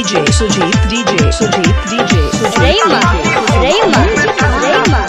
DJ Sujit, DJ Sujit, DJ Sujit. Rayma, Rayma, Rayma.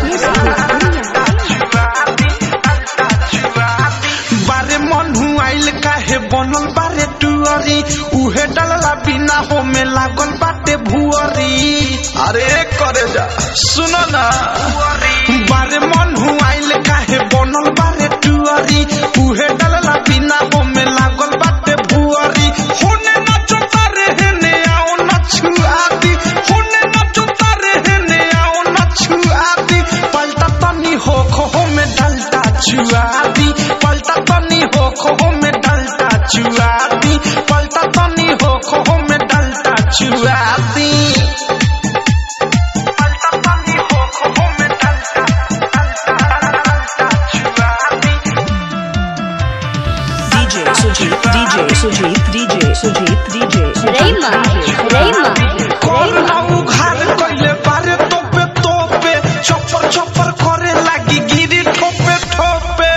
बारे मन आइल काहे बनल बारे टुअरी उहे डलला बिना हो में लागल बाटे भुअरी अरे करे जा सुनो ना बारे मन आइल काहे बनल बारे टुअरी उहे डलला बिना हो में लागल बाटे भुअरी होने नचो तारे हेने आओ नछुआती होने नचो तारे हेने आओ नछुआती पलटा तनी हो खो में डलता छुआती पलटा तनी हो खो में डलता छुआती पलटा तनी हो खो में डलता छुआती पलटा तनी हो खो में डलता डलता छुआती DJ Sujit, DJ Sujit, DJ Sujit, DJ Sujit. Rayma, Rayma, corona Rayma. उघार कइले बारे तोपे तोपे चप्पर चप्पर करे लागी गिरी ठोपे ठोपे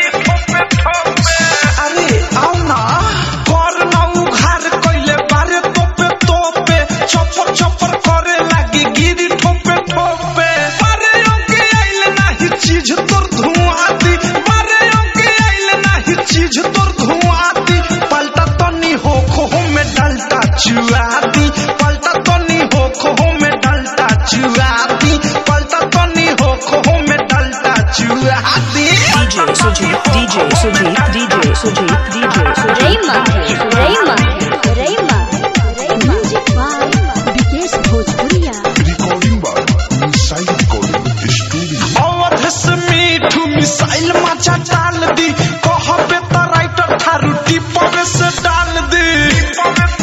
अरे आओ ना कोरोना उघार कइले बारे तोपे तोपे चप्पर चप्पर करे लागी गिरी ठोपे ठोपे बारे ओके आइल नाही चीज तोर धुआं दी बारे ओके आइल नाही चीज तोर धुआं दी पलटा तनी हो खो में डलता चुआती पलटा तनी हो खो में डलता चुआती पलटा तनी हो खो में डलता चुआती DJ Sujit, DJ Sujit, DJ Sujit, DJ Sujit. Rayma, Rayma, Rayma. Music by Vikesh Bhojpuria. Recording by Inside Recording Studio. Awadh से मीठू मिसाइल मचा डाल दी कहबे त राइटर थारू टिपवे से डाल दी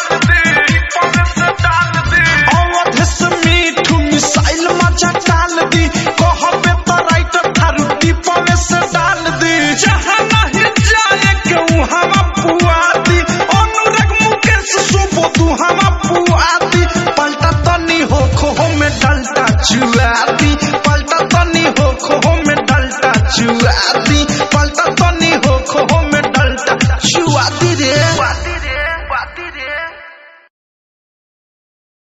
अवध से मीठू मिसाइल मचा डाल दी कहबे त राइटर थारू टिपवे से डाल दी जहाँ नहीं जाए के वहाँ पुआती अनुराग मुकेश सुबो तू हम पुआती पलटा तनी हो खो में डलता चुआती पलटा तनी हो खो में डलता चुआती